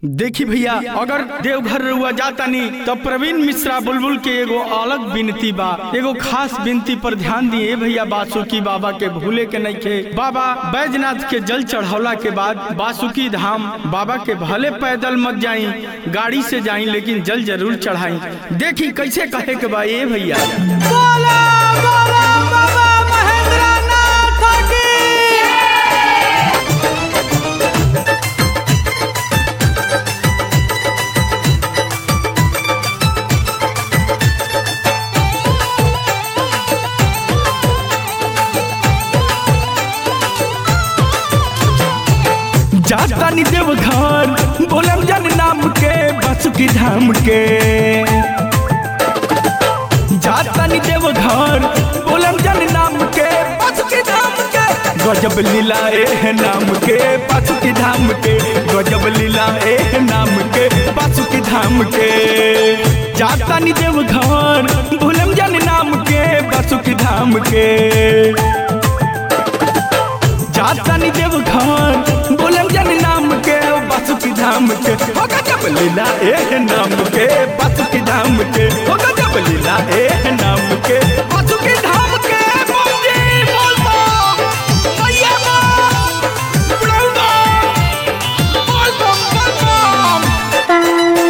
देखी भैया अगर देवघर रुआ जातानी तो प्रवीण मिश्रा बुलबुल के एगो अलग विनती बा एगो खास विनती पर ध्यान दिए भैया बासुकी बाबा के भूले के नहीं खे बाबा बैजनाथ के जल चढ़ौला के बाद बासुकी धाम बाबा के भले पैदल मत जाई गाड़ी से जाई लेकिन जल जरूर चढ़ाई देखी कैसे कहे के बा ये भैया बोला बोला बाबा महेंद्रनाथ की जातानी देवघर बोलम जन नाम के बासुकी धाम के जातानी देवघर बोलम जन नाम के बासुकी धाम के गजब लीला ए नाम के बासुकी धाम के गजब लीला ए नाम के बासुकी धाम के जातानी देवघर बोलम जन नाम के बासुकी धाम के जातानी देवघर बोलम जन नाम के बासुकी धाम के हो गजब लीला ए नाम के बासुकी धाम के हो गजब लीला ए नाम के बासुकी धाम के बोल जी बोल बम मैया बम बोल बम बोल बम बोल बम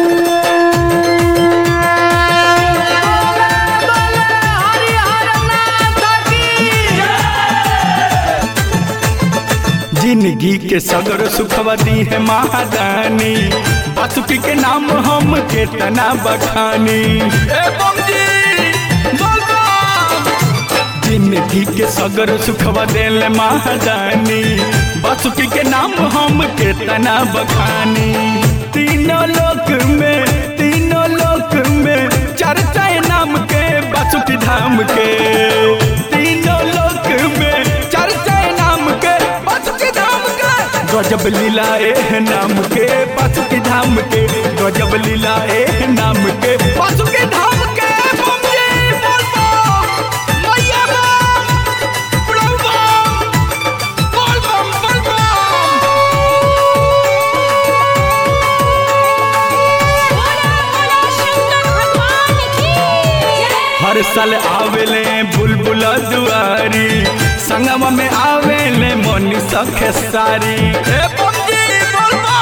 जिंदगी के सगर सुखवा दी है महादानी बासुकी के नाम हम केतना बखानी ए बम जी, बोल बम। जिंदगी के सगर सुखवा देले महादानी बासुकी के नाम हम केतना बखानी तीनों लोक में तीनों लोक में चर्चा है नाम के बासुकी धाम के तीनों लोक में चर्चा है नाम के बासुकी धाम के गजब लीला ए नाम के बासुकी धाम के गजब लीला ए नाम के बासुकी धाम के बम जी, बोल बम, मैया बम, बुढ़ऊ बम, बोल बम, बोल बम। बोला बोला शंकर भगवान की जय हर साल आवेले बुलबुल दुआरी संगम में आवेले मोनी सखे सारी ए बमजी बोलबा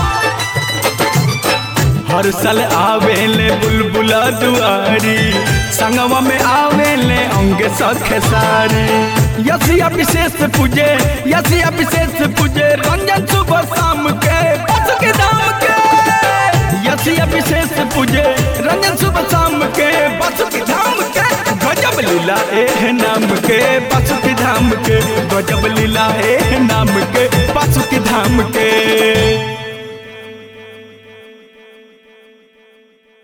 हर साल आवेले बुलबुल दुआरी संगम में आवेले अंग सखे सारी यसिया विशेष पूजे यसिया विशेष पूजे रंजन सुबह शाम के बस के दाम के यसिया विशेष पूजे रंजन सुबह शाम के बस की धाम के गजब लीला ए नाम के बस की धाम के गजब लीला ए नाम के बस की धाम के